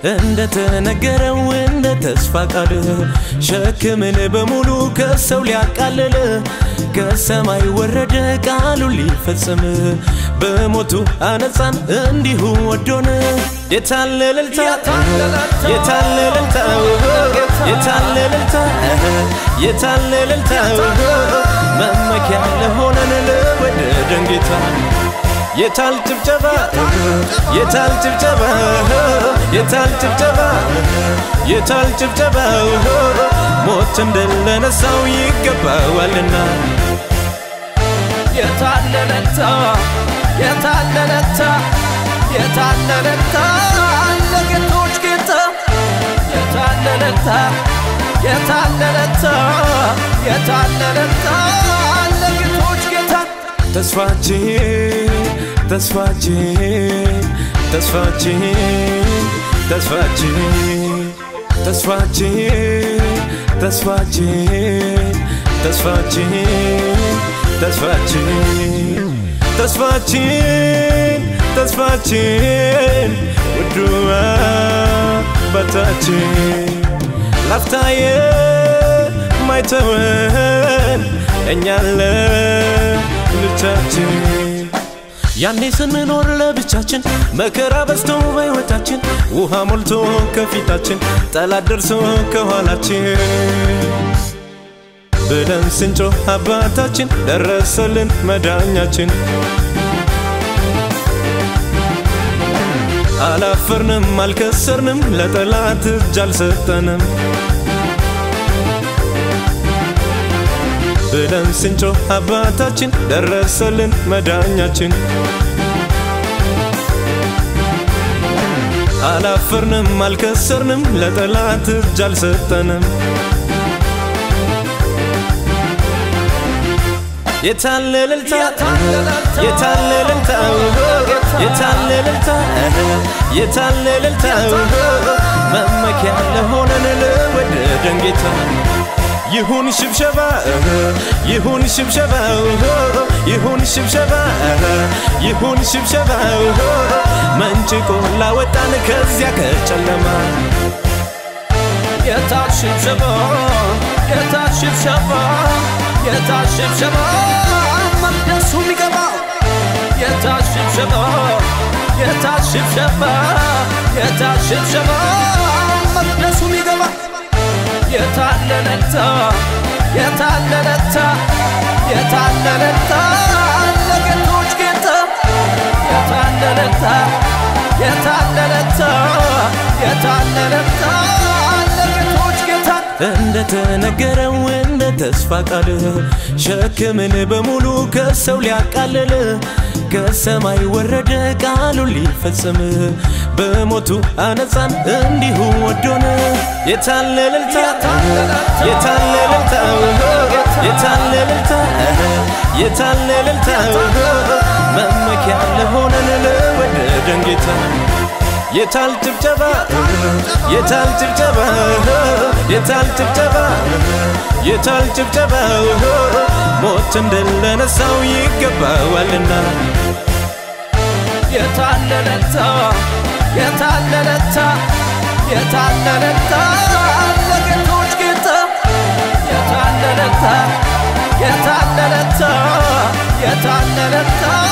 እንደተነገረው እንደ ተስፋ ቃል ሸክምን በሙሉ ከሰው ሊያቃልል ከሰማይ ወረደ ቃሉን ሊፈጽም በሞቱ አነጻን እንዲሁ ወዶን የታለ እልልታ የታለ እልልታ የታለ እልልታ የታለ እልልታ መመኪያ ለሆነን ለወደደን ጌታ የታል ጭብጨባ የታል ጭብጨባ የታል ጭብጨባ የታል ጭብጨባ ሞት እንደለነሳው ይገባዋልና የታለለታ የታለለታ የታለለታ ለጌቶች ጌታ የታለለታ የታለለታ የታለለታ ለጌቶች ጌታ ተስፋችን ተስፋችን ተስፋችን ተስፋችን ተስፋችን ተስፋችን ተስፋችን ተስፋችን ተስፋችን ተስፋችን ውዱ አባታችን ላፍታየ ማይተወን እኛለ ልጃችን ያኔ ስንኖር ለብቻችን መከራ በዝቶ በሕይወታችን ውሃ ሞልቶ ከፊታችን ጠላት ደርሶ ከኋላችን ብለን ስንጮህ አባታችን ደረሰልን መዳኛችን አላፈርንም አልከሰርንም ለጠላት እጅ አልሰጠንም ብለን ስንጮህ አባታችን ደረሰልን መዳኛችን አላፈርንም አልከሰርንም ለጠላት እጅ አልሰጠንም የታለ እልልታ የታለ እልልታ የታለ እልልታ የታለ እልልታ መመኪያ ለሆነን ለወደደን ጌታ ይሁን ሽብሸባ ይሁን ሽብሸባ ይሁን ሽብሸባ ይሁን ሽብሸባ መንጭቆ ላወጣን ከዚያ ከጨለማ የታል ሽብሸባ የታል ሽብሸባ የታል ሽብሸባ መቅደሱ የሚገባው የታል ሽብሸባ የታል ሽብሸባ የታል ሽብሸባ መቅደሱ የሚገባው የታለለታ የታለለታ የታለለታ ለጌቶች ጌታ የታለለታ የታለለታ የታለለታ ለጌቶች ጌታ እንደተነገረው እንደ ተስፋ ቃል ሸክምን በሙሉ ከሰው ሊያቃልል ከሰማይ ወረደ ቃሉን ሊፈጽም በሞቱ አነጻን እንዲሁ ወዶን የታለ እልልታ የታለ እልልታ የታለ እልልታ የታለ እልልታ መመኪያ ለሆነን ለወደደን ጌታ የታል ጭብጨባ የታል ጭብጨባ የታል ጭብጨባ የታል ጭብጨባ ሞት እንደለነሳው ይገባዋልና የታለለታ የታለለታ የታለለታ ለጌቶች ጌታ የታለለታ የታለለታ የታለለታ